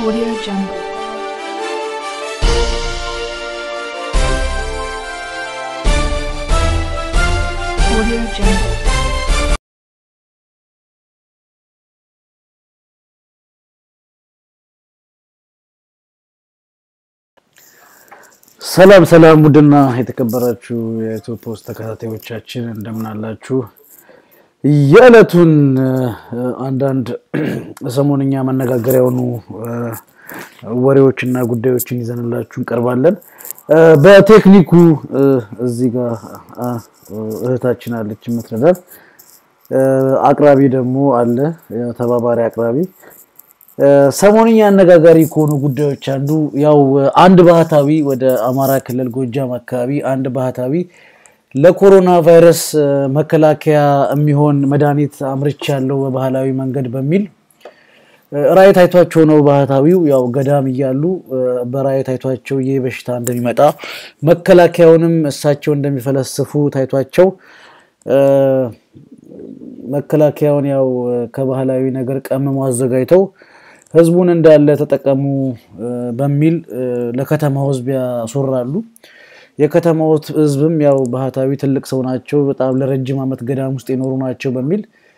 Audio Jungle. Audio Jungle. ሰላም ሰላም ውድና የተከበራችሁ የኢትዮ ፖስት ተከታታዮቻችን እንደምን አላችሁ? የዕለቱን እ፣ አንዳንድ ሰሞንኛ መነጋገሪያ የሆኑ እ፣ ወሬዎችና ጉዳዮችን ይዘንላችሁ እንቀርባለን። እ፣ በቴክኒኩ እ፣ እዚህ ጋር አ፣ እህታችን አለች የምትረዳት፣ እ፣ አቅራቢ ደግሞ አለ ተባባሪ አቅራቢ እ፣ ሰሞንኛ አነጋጋሪ ከሆኑ ጉዳዮች አንዱ ያው አንድ ባህታዊ ወደ አማራ ክልል ጎጃም አካባቢ አንድ ባህታዊ ለኮሮና ቫይረስ እ፣ መከላከያ የሚሆን መድኃኒት አምርቻ ያለው በባህላዊ መንገድ በሚል እ፣ ራእይ ታይቷቸው ነው። ባህታዊው ያው ገዳም እያሉ እ፣ በራእይ ታይቷቸው ይህ በሽታ እንደሚመጣ መከላከያውንም እሳቸው እንደሚፈለስፉ ታይቷቸው እ፣ መከላከያውን ያው እ፣ ከባህላዊ ነገር ቀምሞ አዘጋጅተው ህዝቡን እንዳለ ተጠቀሙ እ፣ በሚል እ፣ ለከተማው ህዝብ ያስወራሉ። የከተማው ህዝብም ያው ባህታዊ ትልቅ ሰው ናቸው፣ በጣም ለረጅም ዓመት ገዳም ውስጥ የኖሩ ናቸው በሚል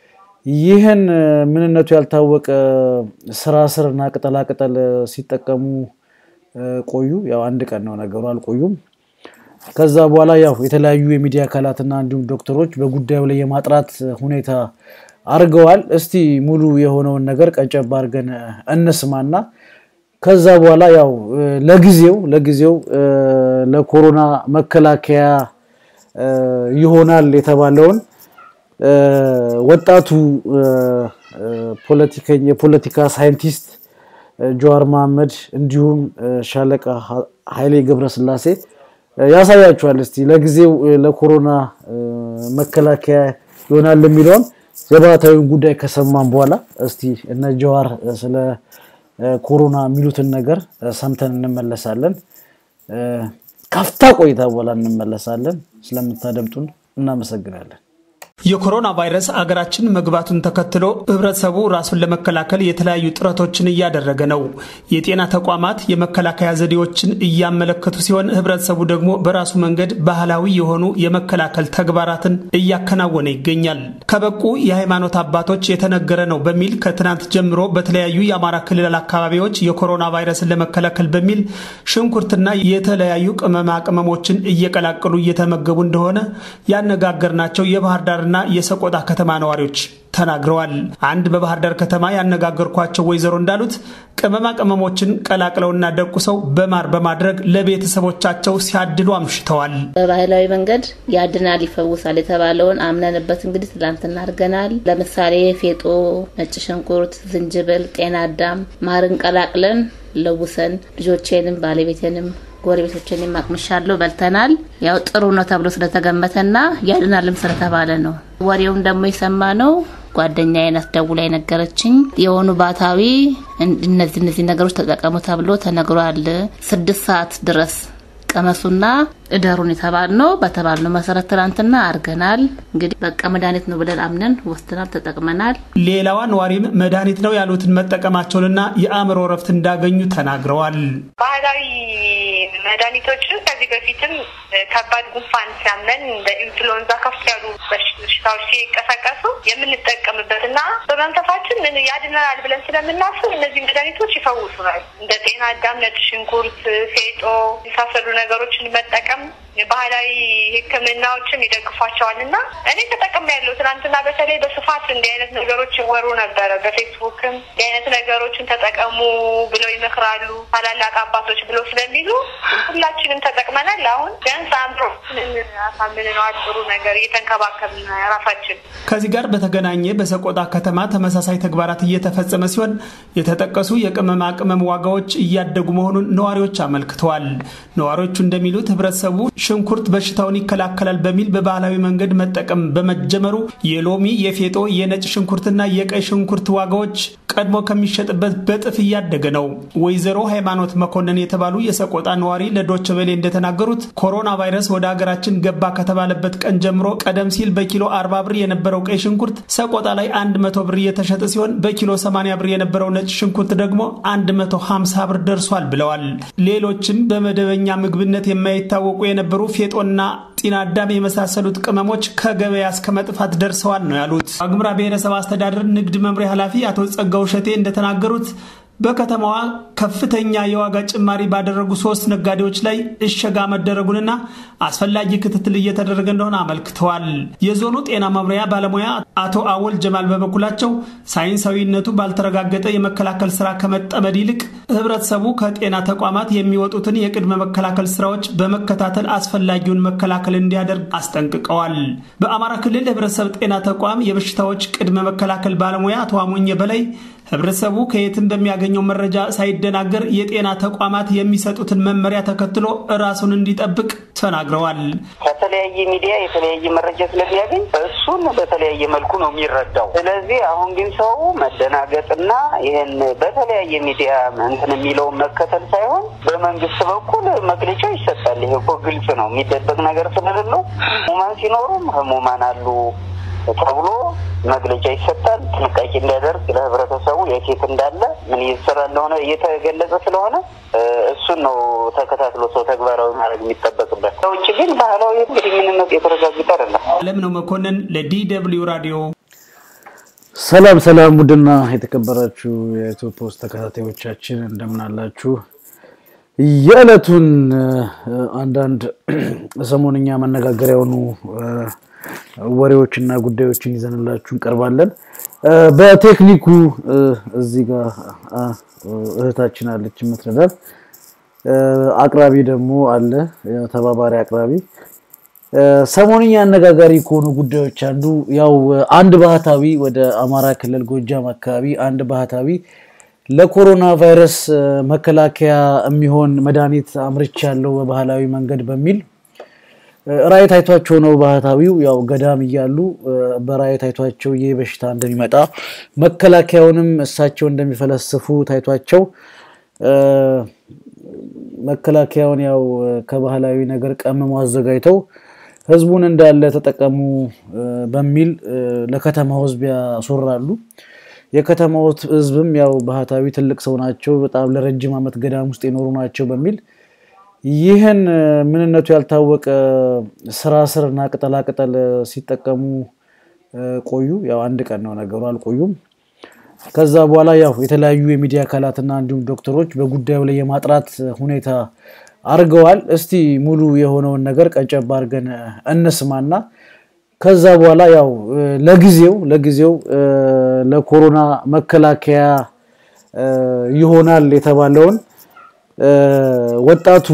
ይህን እ፣ ምንነቱ ያልታወቀ ስራ ስር እና ቅጠላ ቅጠል ሲጠቀሙ እ፣ ቆዩ። ያው አንድ ቀን ነው ነገሩ፣ አልቆዩም። ከዛ በኋላ ያው የተለያዩ የሚዲያ አካላትና እንዲሁም ዶክተሮች በጉዳዩ ላይ የማጥራት ሁኔታ አድርገዋል። እስቲ ሙሉ የሆነውን ነገር ቀጨብ አድርገን እንስማና ከዛ በኋላ ያው እ፣ ለጊዜው ለጊዜው እ፣ ለኮሮና መከላከያ እ፣ ይሆናል የተባለውን እ፣ ወጣቱ እ፣ እ፣ ፖለቲከኛ የፖለቲካ ሳይንቲስት እ፣ ጀዋር መሐመድ እንዲሁም እ፣ ሻለቃ ሀ- ኃይሌ ገብረስላሴ እ፣ ያሳያችኋል። እስቲ ለጊዜው እ፣ ለኮሮና እ፣ መከላከያ ይሆናል የሚለውን የባህታዊውን ጉዳይ ከሰማን በኋላ እስቲ እነ ጀዋር እ፣ ስለ እ፣ ኮሮና የሚሉትን ነገር እ፣ ሰምተን እንመለሳለን። እ፣ ካፍታ ቆይታ በኋላ እንመለሳለን። ስለምታደምጡን እናመሰግናለን። የኮሮና ቫይረስ አገራችን መግባቱን ተከትሎ ህብረተሰቡ ራሱን ለመከላከል የተለያዩ ጥረቶችን እያደረገ ነው። የጤና ተቋማት የመከላከያ ዘዴዎችን እያመለከቱ ሲሆን ህብረተሰቡ ደግሞ በራሱ መንገድ ባህላዊ የሆኑ የመከላከል ተግባራትን እያከናወነ ይገኛል። ከበቁ የሃይማኖት አባቶች የተነገረ ነው በሚል ከትናንት ጀምሮ በተለያዩ የአማራ ክልል አካባቢዎች የኮሮና ቫይረስን ለመከላከል በሚል ሽንኩርትና የተለያዩ ቅመማ ቅመሞችን እየቀላቀሉ እየተመገቡ እንደሆነ ያነጋገርናቸው የባህር ዳርና የሰቆጣ ከተማ ነዋሪዎች ተናግረዋል። አንድ በባህር ዳር ከተማ ያነጋገርኳቸው ወይዘሮ እንዳሉት ቅመማ ቅመሞችን ቀላቅለውና ደቁሰው በማር በማድረግ ለቤተሰቦቻቸው ሲያድሉ አምሽተዋል። በባህላዊ መንገድ ያድናል፣ ይፈውሳል የተባለውን አምነንበት እንግዲህ ትላንትና አድርገናል። ለምሳሌ ፌጦ፣ ነጭ ሽንኩርት፣ ዝንጅብል፣ ጤና አዳም፣ ማርን ቀላቅለን ለውሰን ልጆቼንም ባለቤቴንም ጎረቤቶችንም አቅምሻለሁ በልተናል። ያው ጥሩ ነው ተብሎ ስለተገመተና ያድናልም ስለተባለ ነው። ወሬውን ደግሞ የሰማ ነው ጓደኛዬ ናት ደውላ የነገረችኝ። የሆኑ ባታዊ እነዚህ እነዚህ ነገሮች ተጠቀሙ ተብሎ ተነግሯል። ስድስት ሰዓት ድረስ ቀመሱና እደሩን የተባል ነው። በተባልነው መሰረት ትናንትና አድርገናል። እንግዲህ በቃ መድኃኒት ነው ብለን አምነን ወስደናል፣ ተጠቅመናል። ሌላዋ ነዋሪም መድኃኒት ነው ያሉትን መጠቀማቸውንና የአእምሮ እረፍት እንዳገኙ ተናግረዋል። ባህላዊ መድኃኒቶችን ከዚህ በፊትም ከባድ ጉንፋን ሲያመን እንደ ኢንፍሉዌንዛ ከፍ ያሉ በሽታዎች ሲቀሰቀሱ የምንጠቀምበት እና በመንፈሳችን ምን ያድነናል ብለን ስለምናስብ እነዚህ መድኃኒቶች ይፈውሱናል። እንደ ጤና አዳም፣ ነጭ ሽንኩርት፣ ፌጦ የመሳሰሉ ነገሮችን መጠቀም ባህላዊ ሕክምናዎችም ይደግፏቸዋል እና እኔ ተጠቅሜ ያለው ትናንትና በተለይ በስፋት እንዲህ አይነት ነገሮች ይወሩ ነበረ። በፌስቡክም እንዲህ አይነት ነገሮችን ተጠቀሙ ብለው ይመክራሉ ታላላቅ አባቶች ብለው ስለሚሉ ሁላችንም ተጠቅመናል። አሁን ቢያንስ አእምሮችንን አሳምንነዋል። ጥሩ ነገር እየተንከባከብን ራሳችን ከዚህ ጋር በተገናኘ በሰቆጣ ከተማ ተመሳሳይ ተግባራት እየተፈጸመ ሲሆን የተጠቀሱ የቅመማ ቅመም ዋጋዎች እያደጉ መሆኑን ነዋሪዎች አመልክተዋል። ነዋሪዎቹ እንደሚሉት ህብረተሰቡ ሽንኩርት በሽታውን ይከላከላል በሚል በባህላዊ መንገድ መጠቀም በመጀመሩ የሎሚ፣ የፌጦ፣ የነጭ ሽንኩርትና የቀይ ሽንኩርት ዋጋዎች ቀድሞ ከሚሸጥበት በጥፍ እያደገ ነው። ወይዘሮ ሃይማኖት መኮንን የተባሉ የሰቆጣ ነዋሪ ለዶች ቬሌ እንደተናገሩት ኮሮና ቫይረስ ወደ ሀገራችን ገባ ከተባለበት ቀን ጀምሮ ቀደም ሲል በኪሎ 40 ብር የነበረው ቀይ ሽንኩርት ሰቆጣ ላይ 100 ብር እየተሸጠ ሲሆን በኪሎ 80 ብር የነበረው ነጭ ሽንኩርት ደግሞ 150 ብር ደርሷል ብለዋል። ሌሎችም በመደበኛ ምግብነት የማይታወቁ የነበሩ ፌጦና ጤና አዳም የመሳሰሉት ቅመሞች ከገበያ እስከ መጥፋት ደርሰዋል ነው ያሉት። ዋግምራ ብሔረሰብ አስተዳደር ንግድ መምሪያ ኃላፊ አቶ ጸጋው ሸቴ እንደተናገሩት በከተማዋ ከፍተኛ የዋጋ ጭማሪ ባደረጉ ሶስት ነጋዴዎች ላይ እሸጋ መደረጉንና አስፈላጊ ክትትል እየተደረገ እንደሆነ አመልክተዋል። የዞኑ ጤና መምሪያ ባለሙያ አቶ አወል ጀማል በበኩላቸው ሳይንሳዊነቱ ባልተረጋገጠ የመከላከል ስራ ከመጠመድ ይልቅ ህብረተሰቡ ከጤና ተቋማት የሚወጡትን የቅድመ መከላከል ስራዎች በመከታተል አስፈላጊውን መከላከል እንዲያደርግ አስጠንቅቀዋል። በአማራ ክልል ህብረተሰብ ጤና ተቋም የበሽታዎች ቅድመ መከላከል ባለሙያ አቶ አሞኘ በላይ ህብረተሰቡ ከየትም በሚያገኘው መረጃ ሳይደናገር የጤና ተቋማት የሚሰጡትን መመሪያ ተከትሎ ራሱን እንዲጠብቅ ተናግረዋል። ከተለያየ ሚዲያ የተለያየ መረጃ ስለሚያገኝ እሱን በተለያየ መልኩ ነው የሚረዳው። ስለዚህ አሁን ግን ሰው መደናገጥና ይህን በተለያየ ሚዲያ እንትን የሚለውን መከተል ሳይሆን በመንግስት በኩል መግለጫ ይሰጣል። ይሄ እኮ ግልጽ ነው፣ የሚደበቅ ነገር ስለሌለው ህሙማን ሲኖሩም ህሙማን አሉ ተብሎ መግለጫ ይሰጣል። ጥንቃቄ እንዲያደርግ ለህብረተሰቡ የት እንዳለ ምን እየተሰራ እንደሆነ እየተገለጸ ስለሆነ እሱን ነው ተከታትሎ ሰው ተግባራዊ ማድረግ የሚጠበቅበት። ከውጭ ግን ባህላዊ ግንኙነት የተረጋገጠ አይደለም። አለም ነው መኮንን ለዲ ደብልዩ ራዲዮ። ሰላም ሰላም፣ ውድና የተከበራችሁ የኢትዮ ፖስት ተከታታዮቻችን እንደምን አላችሁ? የዕለቱን አንዳንድ ሰሞንኛ መነጋገሪያ የሆኑ ወሬዎችና ጉዳዮችን ይዘንላችሁ እንቀርባለን። በቴክኒኩ እዚህ ጋር እህታችን አለች የምትረዳን፣ አቅራቢ ደግሞ አለ ተባባሪ አቅራቢ። ሰሞንኛ አነጋጋሪ ከሆኑ ጉዳዮች አንዱ ያው አንድ ባህታዊ ወደ አማራ ክልል ጎጃም አካባቢ አንድ ባህታዊ ለኮሮና ቫይረስ መከላከያ የሚሆን መድኃኒት አምርቻለሁ በባህላዊ መንገድ በሚል ራእይ ታይቷቸው ነው። ባህታዊው ያው ገዳም እያሉ በራእይ ታይቷቸው ይህ በሽታ እንደሚመጣ መከላከያውንም እሳቸው እንደሚፈለስፉ ታይቷቸው መከላከያውን ያው ከባህላዊ ነገር ቀምሞ አዘጋጅተው ህዝቡን እንዳለ ተጠቀሙ በሚል ለከተማው ህዝብ ያስወራሉ። የከተማው ህዝብም ያው ባህታዊ ትልቅ ሰው ናቸው፣ በጣም ለረጅም ዓመት ገዳም ውስጥ የኖሩ ናቸው በሚል ይህን ምንነቱ ያልታወቀ ስራ ስር እና ቅጠላቅጠል ሲጠቀሙ ቆዩ። ያው አንድ ቀን ነው ነገሩ፣ አልቆዩም። ከዛ በኋላ ያው የተለያዩ የሚዲያ አካላትና እንዲሁም ዶክተሮች በጉዳዩ ላይ የማጥራት ሁኔታ አድርገዋል። እስቲ ሙሉ የሆነውን ነገር ቀንጨብ አድርገን እንስማና ከዛ በኋላ ያው ለጊዜው ለጊዜው ለኮሮና መከላከያ ይሆናል የተባለውን ወጣቱ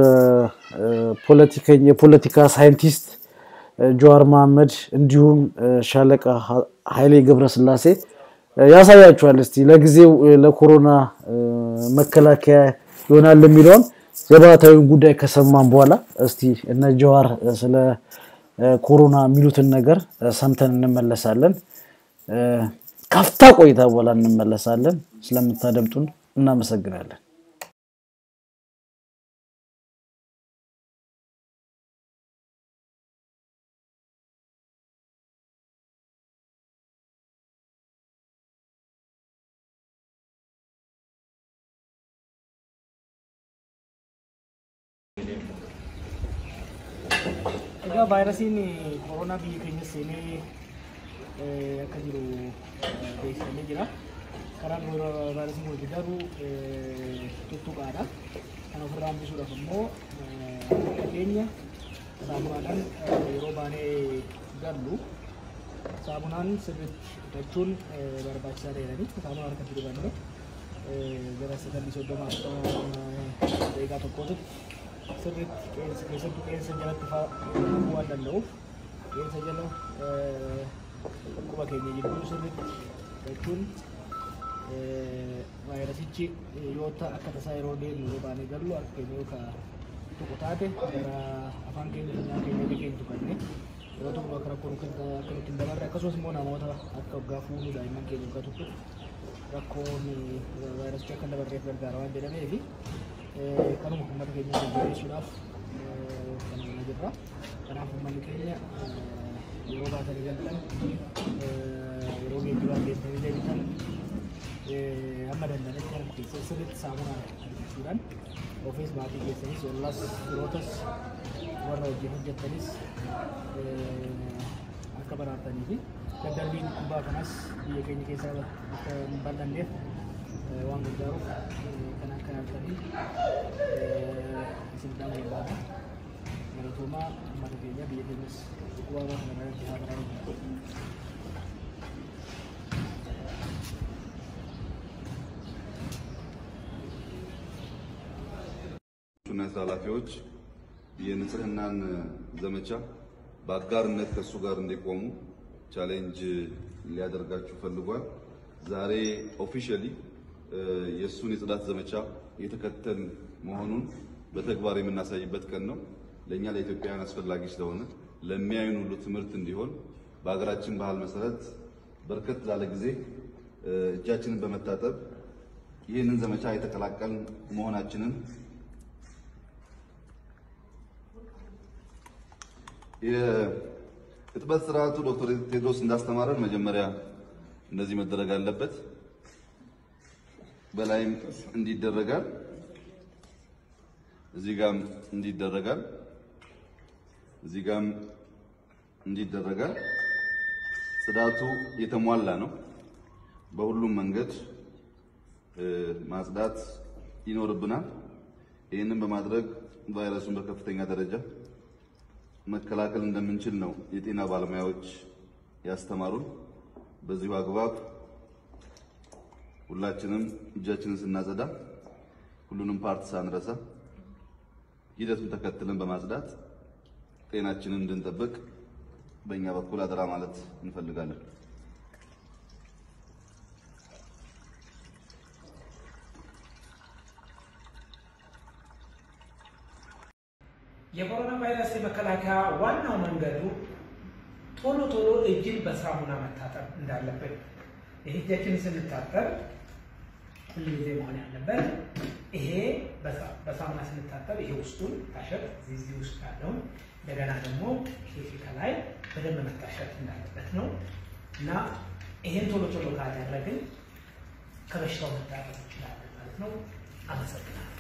የፖለቲካ ሳይንቲስት ጀዋር መሐመድ እንዲሁም ሻለቃ ኃይሌ ገብረስላሴ ያሳያችኋል። እስቲ ለጊዜው ለኮሮና መከላከያ ይሆናል የሚለውን የባህታዊውን ጉዳይ ከሰማን በኋላ እስቲ እነ ጀዋር ስለ ኮሮና የሚሉትን ነገር ሰምተን እንመለሳለን። ካፍታ ቆይታ በኋላ እንመለሳለን። ስለምታደምጡን እናመሰግናለን። Egaa vaayirasiin koronaa biyya keenya seenee akka jiru beeksifamee jira. Karaan vaayirasiin kun daru tuttuqaadha. Kan ofirraa hambisuudhaaf immoo qabeenya saamunaadhaan yeroo baanee gallu saamunaan sirriitti hidhachuun barbaachisaa ta'edhani. Saamunaa harkatti dibannee gara sagalii soddomaa daqiiqaa tokkootti sirriitti qeensa keessattuu qeensa jalatti fa'aa waan danda'uuf qeensa jala quba keenya jidduu sirriitti jechuun vaayirasichi yoo akka tasaa yeroo deemnu yoo baanee gallu harka keenya yookaan tokko taate gara afaan keenya funyaan keenya akka keenya tuqanne yeroo tokko akka rakkoon akka nutti hin dabarre akkasumas immoo namoota akka waggaa fuunuu daa'imman keenya waggaa tokko rakkoon vaayirasichi akka hin dabarreef gargaara waan jedhameefi kanuma uummata keenya jajjabeessuudhaaf kan mana jirra. Kanaaf uummanni keenya yeroo baatanii galtan yeroo geejjibaan deemtanii deebitan hamma danda'anitti harka keessan sirriitti saamunaa argachuudhaan ofiis maatii keessanis ollas firootas warra wajjin hojjettanis akka baraartanii fi daddarbiin kubbaa kanas biyya keenya keessaa akka hin bal'anneef waan gargaaruuf kan akka yaaltanii isin dhaamuu barbaada. Galatoomaa uummata keenya biyya keenyas bu'aa waan kana irratti haa baraaru. እና የስራ ኃላፊዎች የንጽህናን ዘመቻ በአጋርነት ከእሱ ጋር እንዲቆሙ ቻሌንጅ ሊያደርጋችሁ ፈልጓል። ዛሬ ኦፊሻሊ የእሱን የጽዳት ዘመቻ የተከተል መሆኑን በተግባር የምናሳይበት ቀን ነው። ለእኛ ለኢትዮጵያውያን አስፈላጊ ስለሆነ ለሚያዩን ሁሉ ትምህርት እንዲሆን በሀገራችን ባህል መሰረት በርከት ላለ ጊዜ እጃችንን በመታጠብ ይህንን ዘመቻ የተቀላቀልን መሆናችንን የእጥበት ስርዓቱ ዶክተር ቴድሮስ እንዳስተማረን መጀመሪያ እንደዚህ መደረግ አለበት። በላይም እንዲደረጋል፣ እዚህ ጋም እንዲደረጋል፣ እዚህ ጋም እንዲደረጋል። ጽዳቱ የተሟላ ነው። በሁሉም መንገድ ማጽዳት ይኖርብናል። ይህንን በማድረግ ቫይረሱን በከፍተኛ ደረጃ መከላከል እንደምንችል ነው የጤና ባለሙያዎች ያስተማሩን። በዚሁ አግባብ ሁላችንም እጃችንን ስናጸዳ ሁሉንም ፓርት ሳንረሳ ሂደቱን ተከትለን በማጽዳት ጤናችንን እንድንጠብቅ በእኛ በኩል አደራ ማለት እንፈልጋለን። የኮሮና ቫይረስ የመከላከያ ዋናው መንገዱ ቶሎ ቶሎ እጅን በሳሙና መታጠብ እንዳለብን። ይህ እጃችንን ስንታጠብ ሁሉ ጊዜ መሆን ያለበት ይሄ በሳሙና ስንታጠብ ይሄ ውስጡን ታሸት እዚህ ውስጥ ያለውን እንደገና ደግሞ ይሄ ከላይ በደንብ መታሸት እንዳለበት ነው እና ይሄን ቶሎ ቶሎ ካደረግን ከበሽታው መታጠብ እንችላለን ማለት ነው። አመሰግናለሁ።